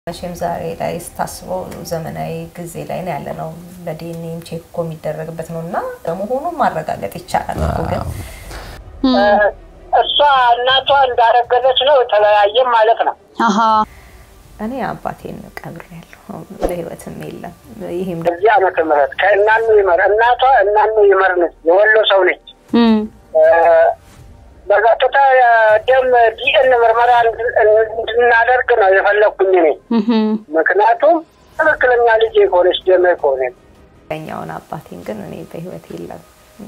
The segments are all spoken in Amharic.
መቼም ዛሬ ላይ ስታስበው ዘመናዊ ጊዜ ላይ ነው ያለ ነው። በዲኤንኤም ቼክ እኮ የሚደረግበት ነው እና ለመሆኑን ማረጋገጥ ይቻላል እኮ ግን እሷ እናቷ እንዳረገዘች ነው የተለያየም ማለት ነው። አሀ እኔ አባቴን ቀብሬያለሁ፣ በህይወትም የለም። ይህም በዚህ ዓመተ ምህረት ከእናኑ ይመር እናቷ እናኑ ይመር ነች፣ የወሎ ሰው ነች። እም፣ በቀጥታ ደም ዲኤን ምርመራ እንድናደርግ ነው የፈለግኩኝ እኔ። እህም፣ ምክንያቱም ትክክለኛ ልጅ ከሆነች ደሜ ከሆነ ኛውን አባቴን ግን እኔ በህይወት የለም፣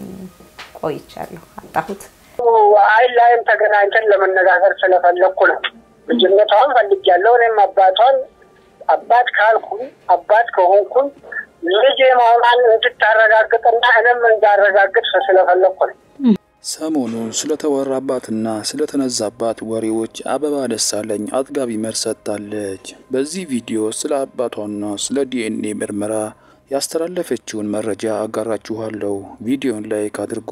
ቆይቻለሁ፣ አጣሁት። አይን ላይም ተገናኝተን ለመነጋገር ስለፈለግኩ ነው። ልጅነቷን ፈልጊያለሁ። እኔም አባቷን አባት ካልኩኝ አባት ከሆንኩኝ ልጅ መሆኗን እንድታረጋግጥና እኔም እንዳረጋግጥ ስለፈለግኩ ነው። ሰሞኑን ስለተወራባትና ስለተነዛባት ወሬዎች አበባ ደሳለኝ አጥጋቢ መልስ ሰጥታለች። በዚህ ቪዲዮ ስለ አባቷና ስለ ዲኤንኤ ምርመራ ያስተላለፈችውን መረጃ አጋራችኋለሁ። ቪዲዮን ላይክ አድርጉ።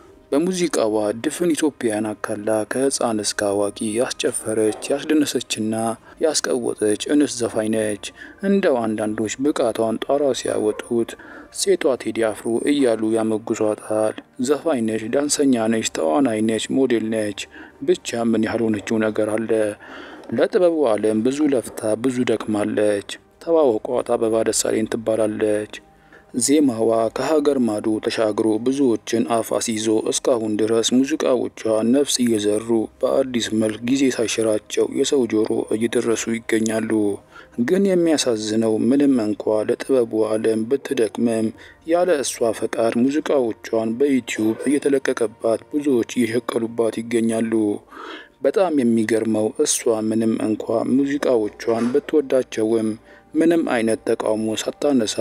በሙዚቃዋ ድፍን ኢትዮጵያን አካላ ከህፃን እስከ አዋቂ ያስጨፈረች ያስደነሰችና ያስቀወጠች እንስት ዘፋኝ ነች። እንደው አንዳንዶች ብቃቷን ጣራ ሲያወጡት ሴቷ ቴዲ አፍሮ እያሉ ያመጉሷታል። ዘፋኝ ነች፣ ዳንሰኛ ነች፣ ተዋናይ ነች፣ ሞዴል ነች። ብቻ ምን ያልሆነችው ነገር አለ? ለጥበቡ ዓለም ብዙ ለፍታ ብዙ ደክማለች። ተዋወቋት፣ አበባ ደሳለኝ ትባላለች። ዜማዋ ከሀገር ማዶ ተሻግሮ ብዙዎችን አፍ አስይዞ እስካሁን ድረስ ሙዚቃዎቿ ነፍስ እየዘሩ በአዲስ መልክ ጊዜ ሳይሽራቸው የሰው ጆሮ እየደረሱ ይገኛሉ። ግን የሚያሳዝነው ምንም እንኳ ለጥበቡ ዓለም ብትደክምም ያለ እሷ ፈቃድ ሙዚቃዎቿን በዩቲዩብ እየተለቀቀባት ብዙዎች እየሸቀሉባት ይገኛሉ። በጣም የሚገርመው እሷ ምንም እንኳ ሙዚቃዎቿን ብትወዳቸውም ምንም አይነት ተቃውሞ ሳታነሳ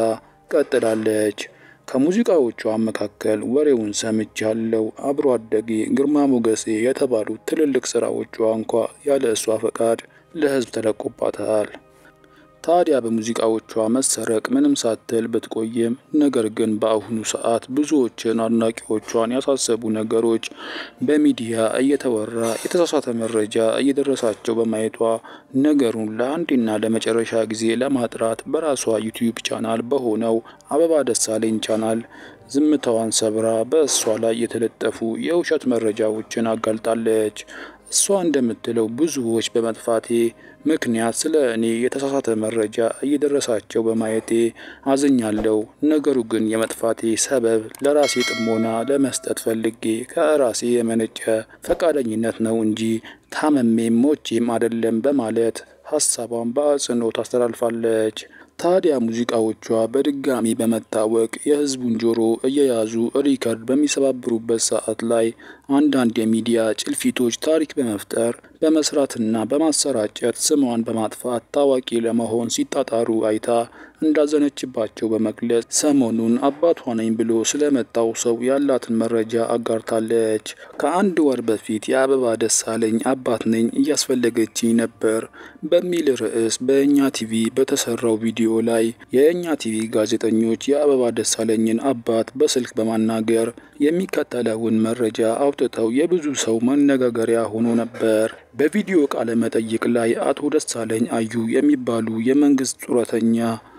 ቀጥላለች። ከሙዚቃዎቿ መካከል ወሬውን ሰምቻለሁ፣ አብሮ አደጌ፣ ግርማ ሞገሴ የተባሉት ትልልቅ ስራዎቿ እንኳ ያለ እሷ ፈቃድ ለሕዝብ ተለቆባታል። ታዲያ በሙዚቃዎቿ መሰረቅ ምንም ሳትል ብትቆይም ነገር ግን በአሁኑ ሰዓት ብዙዎችን አድናቂዎቿን ያሳሰቡ ነገሮች በሚዲያ እየተወራ የተሳሳተ መረጃ እየደረሳቸው በማየቷ ነገሩን ለአንዴና ለመጨረሻ ጊዜ ለማጥራት በራሷ ዩቲዩብ ቻናል በሆነው አበባ ደሳለኝ ቻናል ዝምታዋን ሰብራ በእሷ ላይ የተለጠፉ የውሸት መረጃዎችን አጋልጣለች። እሷ እንደምትለው ብዙዎች በመጥፋቴ ምክንያት ስለ እኔ የተሳሳተ መረጃ እየደረሳቸው በማየቴ አዝኛለሁ። ነገሩ ግን የመጥፋቴ ሰበብ ለራሴ ጥሞና ለመስጠት ፈልጌ ከራሴ የመነጨ ፈቃደኝነት ነው እንጂ ታመሜም ሞቼም አይደለም በማለት ሀሳቧን በአጽንኦት ታስተላልፋለች። ታዲያ ሙዚቃዎቿ በድጋሚ በመታወቅ የሕዝቡን ጆሮ እየያዙ ሪከርድ በሚሰባብሩበት ሰዓት ላይ አንዳንድ የሚዲያ ጭልፊቶች ታሪክ በመፍጠር በመስራትና በማሰራጨት ስሟን በማጥፋት ታዋቂ ለመሆን ሲጣጣሩ አይታ እንዳዘነችባቸው በመግለጽ ሰሞኑን አባቷ ነኝ ብሎ ስለመጣው ሰው ያላትን መረጃ አጋርታለች። ከአንድ ወር በፊት የአበባ ደሳለኝ አባት ነኝ እያስፈለገችኝ ነበር በሚል ርዕስ በእኛ ቲቪ በተሰራው ቪዲዮ ላይ የእኛ ቲቪ ጋዜጠኞች የአበባ ደሳለኝን አባት በስልክ በማናገር የሚከተለውን መረጃ አውጥተው የብዙ ሰው መነጋገሪያ ሆኖ ነበር። በቪዲዮ ቃለ መጠይቅ ላይ አቶ ደሳለኝ አዩ የሚባሉ የመንግስት ጡረተኛ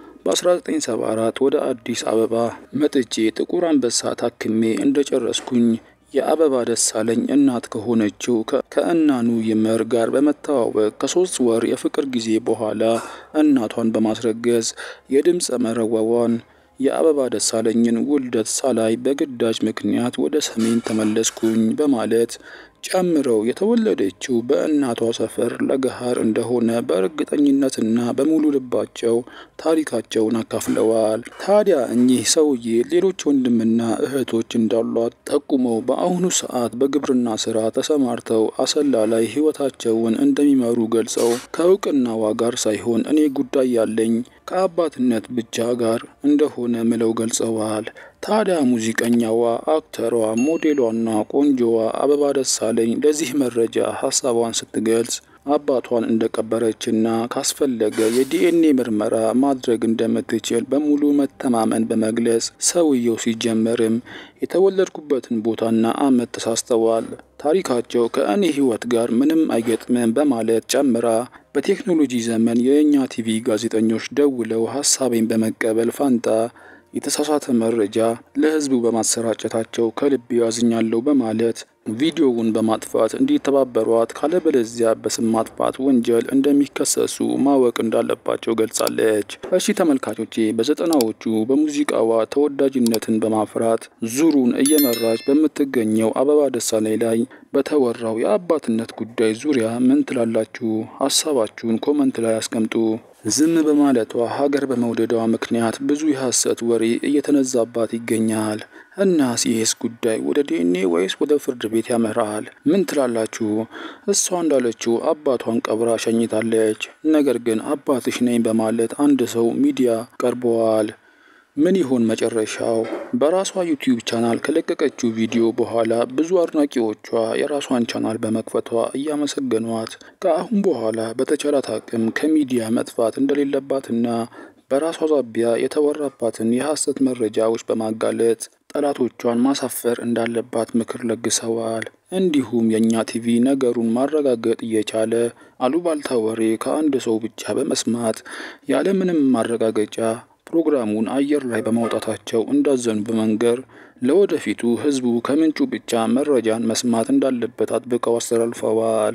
በ1974 ወደ አዲስ አበባ መጥቼ ጥቁር አንበሳ ታክሜ እንደጨረስኩኝ የአበባ ደሳለኝ እናት ከሆነችው ከእናኑ ይመር ጋር በመተዋወቅ ከሶስት ወር የፍቅር ጊዜ በኋላ እናቷን በማስረገዝ የድምፀ መረዋዋን የአበባ ደሳለኝን ውልደት ሳላይ በግዳጅ ምክንያት ወደ ሰሜን ተመለስኩኝ በማለት ጨምረው የተወለደችው በእናቷ ሰፈር ለገሃር እንደሆነ በእርግጠኝነትና በሙሉ ልባቸው ታሪካቸውን አካፍለዋል። ታዲያ እኚህ ሰውዬ ሌሎች ወንድምና እህቶች እንዳሏት ጠቁመው በአሁኑ ሰዓት በግብርና ስራ ተሰማርተው አሰላ ላይ ሕይወታቸውን እንደሚመሩ ገልጸው ከእውቅናዋ ጋር ሳይሆን እኔ ጉዳይ ያለኝ ከአባትነት ብቻ ጋር እንደሆነ ምለው ገልጸዋል። ታዲያ ሙዚቀኛዋ፣ አክተሯ፣ ሞዴሏና ቆንጆዋ አበባ ደሳለኝ ለዚህ መረጃ ሀሳቧን ስትገልጽ አባቷን እንደቀበረችና ካስፈለገ የዲኤንኤ ምርመራ ማድረግ እንደምትችል በሙሉ መተማመን በመግለጽ ሰውየው ሲጀመርም የተወለድኩበትን ቦታና ዓመት ተሳስተዋል፣ ታሪካቸው ከእኔ ሕይወት ጋር ምንም አይገጥምም በማለት ጨምራ በቴክኖሎጂ ዘመን የእኛ ቲቪ ጋዜጠኞች ደውለው ሀሳቤን በመቀበል ፋንታ የተሳሳተ መረጃ ለሕዝቡ በማሰራጨታቸው ከልብ ያዝኛለሁ በማለት ቪዲዮውን በማጥፋት እንዲተባበሯት ካለበለዚያ በስም ማጥፋት ወንጀል እንደሚከሰሱ ማወቅ እንዳለባቸው ገልጻለች። እሺ ተመልካቾቼ፣ በዘጠናዎቹ በሙዚቃዋ ተወዳጅነትን በማፍራት ዙሩን እየመራች በምትገኘው አበባ ደሳለኝ ላይ በተወራው የአባትነት ጉዳይ ዙሪያ ምን ትላላችሁ? ሀሳባችሁን ኮመንት ላይ አስቀምጡ። ዝም በማለቷ ሀገር በመውደዷ ምክንያት ብዙ የሐሰት ወሬ እየተነዛባት ይገኛል። እናስ ይህስ ጉዳይ ወደ ዲኤንኤ ወይስ ወደ ፍርድ ቤት ያመራል? ምን ትላላችሁ? እሷ እንዳለችው አባቷን ቀብራ ሸኝታለች። ነገር ግን አባትሽ ነኝ በማለት አንድ ሰው ሚዲያ ቀርበዋል። ምን ይሆን መጨረሻው? በራሷ ዩቲዩብ ቻናል ከለቀቀችው ቪዲዮ በኋላ ብዙ አድናቂዎቿ የራሷን ቻናል በመክፈቷ እያመሰገኗት ከአሁን በኋላ በተቻላት አቅም ከሚዲያ መጥፋት እንደሌለባትና በራሷ ዛቢያ የተወራባትን የሐሰት መረጃዎች በማጋለጥ ጠላቶቿን ማሳፈር እንዳለባት ምክር ለግሰዋል። እንዲሁም የእኛ ቲቪ ነገሩን ማረጋገጥ እየቻለ አሉባልታ ወሬ ከአንድ ሰው ብቻ በመስማት ያለምንም ማረጋገጫ ፕሮግራሙን አየር ላይ በማውጣታቸው እንዳዘኑ በመንገር ለወደፊቱ ሕዝቡ ከምንጩ ብቻ መረጃን መስማት እንዳለበት አጥብቀው አስተላልፈዋል።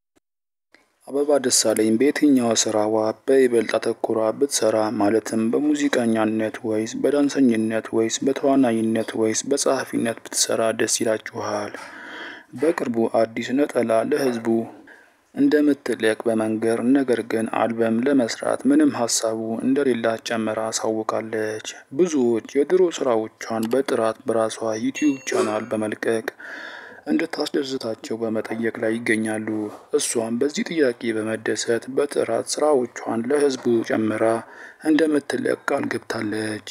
አበባ ደሳለኝ በየትኛው ስራዋ በይበልጥ አተኩራ ብትሰራ ማለትም በሙዚቀኛነት ወይስ በዳንሰኝነት ወይስ በተዋናይነት ወይስ በጸሐፊነት ብትሰራ ደስ ይላችኋል? በቅርቡ አዲስ ነጠላ ለሕዝቡ እንደምትለቅ በመንገር ነገር ግን አልበም ለመስራት ምንም ሀሳቡ እንደሌላት ጨምራ አሳውቃለች። ብዙዎች የድሮ ስራዎቿን በጥራት በራሷ ዩቲዩብ ቻናል በመልቀቅ እንድታስደስታቸው በመጠየቅ ላይ ይገኛሉ። እሷም በዚህ ጥያቄ በመደሰት በጥራት ስራዎቿን ለህዝቡ ጨምራ እንደምትለቅ ቃል ገብታለች።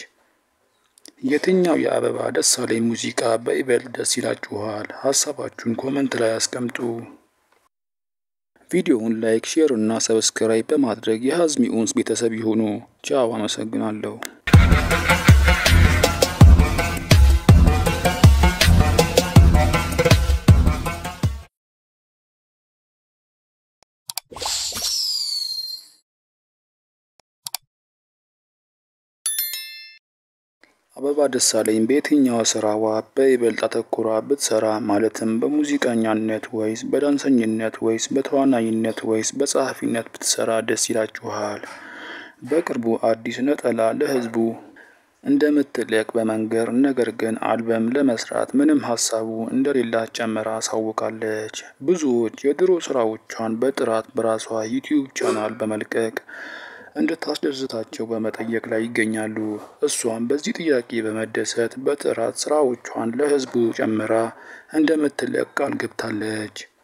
የትኛው የአበባ ደሳለኝ ሙዚቃ በይበልጥ ደስ ይላችኋል? ሀሳባችሁን ኮመንት ላይ አስቀምጡ። ቪዲዮውን ላይክ፣ ሼር እና ሰብስክራይብ በማድረግ የሀዝሚ ኡንስ ቤተሰብ ይሁኑ። ቻው፣ አመሰግናለሁ። አበባ ደሳለኝ በየትኛው ስራዋ በይበልጥ አተኩራ ብትሰራ ማለትም በሙዚቀኛነት ወይስ በዳንሰኝነት ወይስ በተዋናይነት ወይስ በጸሐፊነት ብትሰራ ደስ ይላችኋል? በቅርቡ አዲስ ነጠላ ለህዝቡ እንደምትለቅ በመንገር ነገር ግን አልበም ለመስራት ምንም ሀሳቡ እንደሌላት ጨምራ አሳውቃለች። ብዙዎች የድሮ ስራዎቿን በጥራት በራሷ ዩቲዩብ ቻናል በመልቀቅ እንድታስደስታቸው በመጠየቅ ላይ ይገኛሉ። እሷም በዚህ ጥያቄ በመደሰት በጥራት ስራዎቿን ለህዝቡ ጨምራ እንደምትለቅ ቃል ገብታለች።